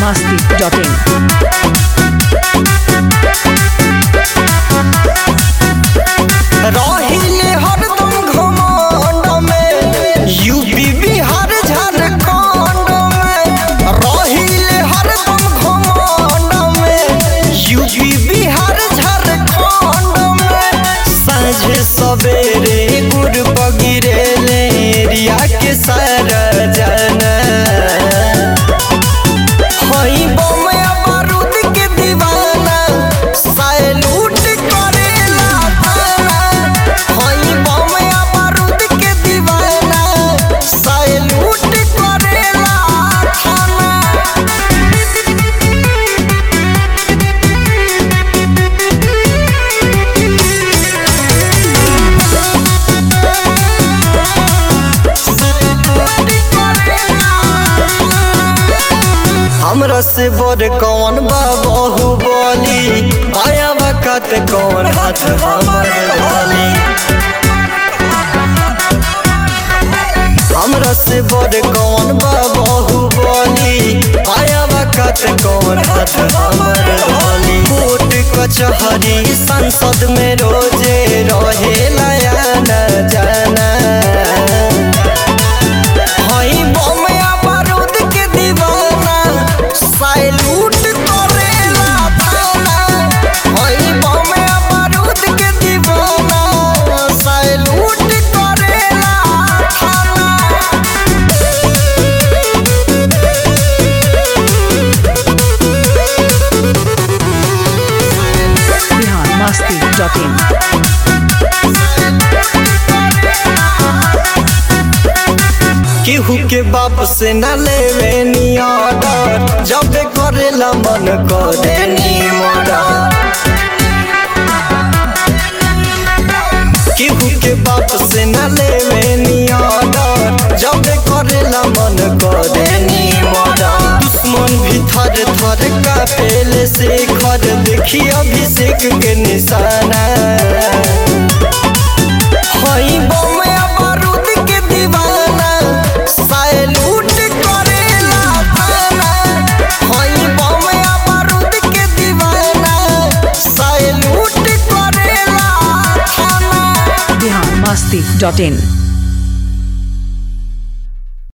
biharmasti.in रहिले हरदम घमंड में यूपी बिहार झारखंड में रहिले हरदम घमंड में यूपी बिहार झारखंड में साँझ सवेरे गुड़ बगिरे ले रिया के सारा जाना हई बम या बारूद के दीवाना सैलूट करेला थाना हई बम या बारूद के दीवाना सैलूट करेला थाना हमरा से बड़ कौन बा बाहुबली आया वक्त कौन हाथ हमर डाली हमरा से बड़ कौन बा बाहुबली आया वक्त कौन हाथ हमर डाली कोर्ट कचहरी संसद में रोजे रहे नया न जाना हई बम या बारूद के दीवाना सैलूट करेला थाना हई बम या बारूद के दीवाना सैलूट करेला थाना biharmasti.in केहू के बाप से न लेवे नी ऑर्डर जब करेला मन करे नी मर्डर केहू के बाप से न लेवे नी ऑर्डर जब करेला मन करे नी मर्डर दुश्मन भी थर थर का पेले से खर देखी अभिषेक के निशाना हई बम या बारूद के दीवाना सैलूट करेला थाना हई बम या बारूद के दीवाना सैलूट करेला थाना biharmasti.in